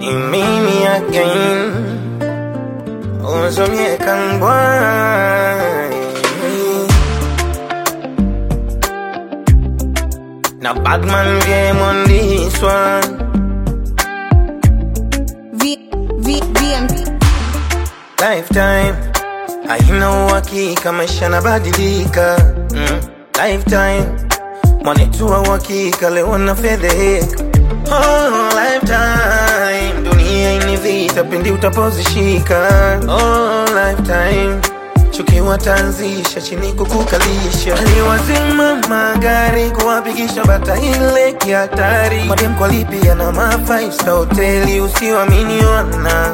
Mimi again Uzumye kangwai Now Batman game on this one V, V, VM. Lifetime haina uhakika, maisha yanabadilika mm. Lifetime mwanetu wa uhakika, leo na fedheheka oh, lifetime dunia ini vita pindi utapozishika oh, lifetime chukiwa tanzisha chini kukukalisha aliwazima magari kuwapigisha bata ile kihatari madem kwa lipia na ma five star hoteli usiwamini wana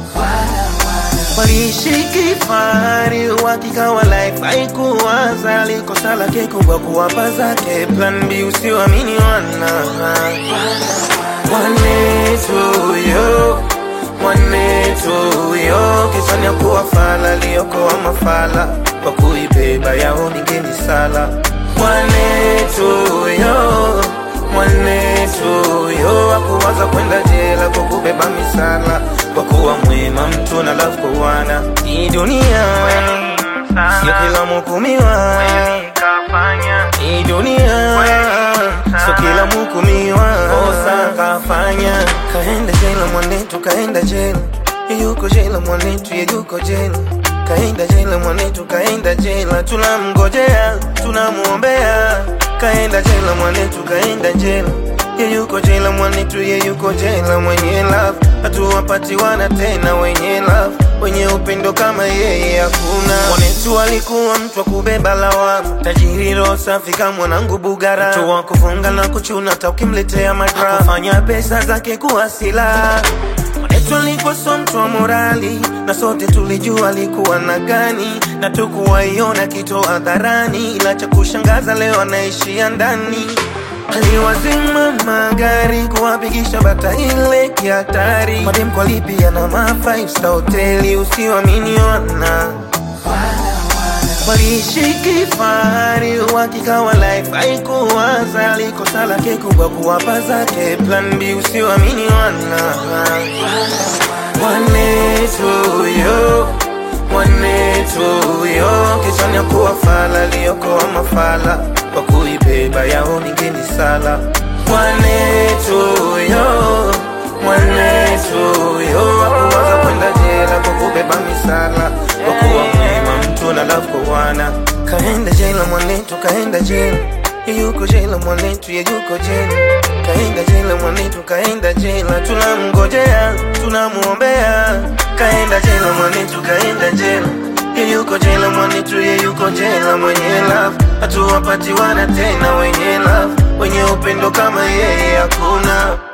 waliishi kifahari, uhakika wa life haikuwaza, likosa lake kubwa kuwapa zake plan B, usiwamini wana mwanetu yo mwanetu yo kisani ya kuwa fala liokoa mafala kwa kuibeba yao ningeni sala mwanetu yo mwanetu yo akuwaza kwenda jela kwa kubeba misala kwa kuwa mwema mtu na love kuwana hii dunia sio kila mhukumiwa hii dunia sio kila mhukumiwa kosa kafanya kaenda jela mwanetu kaenda jela yuko jela mwanetu ye yuko jela kaenda jela mwanetu kaenda jela tunamngojea tunamuombea kaenda jela mwanetu kaenda jela ye yuko jela mwanetu ye yuko jela mwenye love hatuwapatiwana tena wenye love wenye upendo kama yeye hakuna mwanetu alikuwa mtu wa kubeba lawama tajiri roho safi kama mwanangu bugara mtu wa kufunga na kuchuna hata ukimletea madrama kufanya pesa zake kuwa silaha Mwanetu alikuwa so mtu wa morali na sote tulijua alikuwa na gani na tukuwaiona kitu hadharani, ila cha kushangaza leo anaishia ndani. Aliwazima magari kuwapigisha bata ile kihatari, madem kwa lipia na ma five star hoteli, usiwamini wana waliishi kifahari, uhakika wa life haikuwaza, likosa lake kubwa kuwapa zake plan B, usiwamini wana mwanetu yo mwanetu yo kichwani ya kuwa fala liokoa mafala kwa kuibeba yao ningeni sala mwanetu yo mwanetu yo akuwaza kwenda jela kwa kubeba misala kwa kuwa mwema mtu na love kuwana kaenda jela mwanetu kaenda jela ye yuko jela mwanetu ye yuko jela kaenda jela mwanetu kaenda jela tunamngojea tunamuombea kaenda jela mwanetu kaenda jela ye yuko jela mwanetu ye yuko jela mwenye love hatuwapatiwana tena wenye love wenye upendo kama yeye hakuna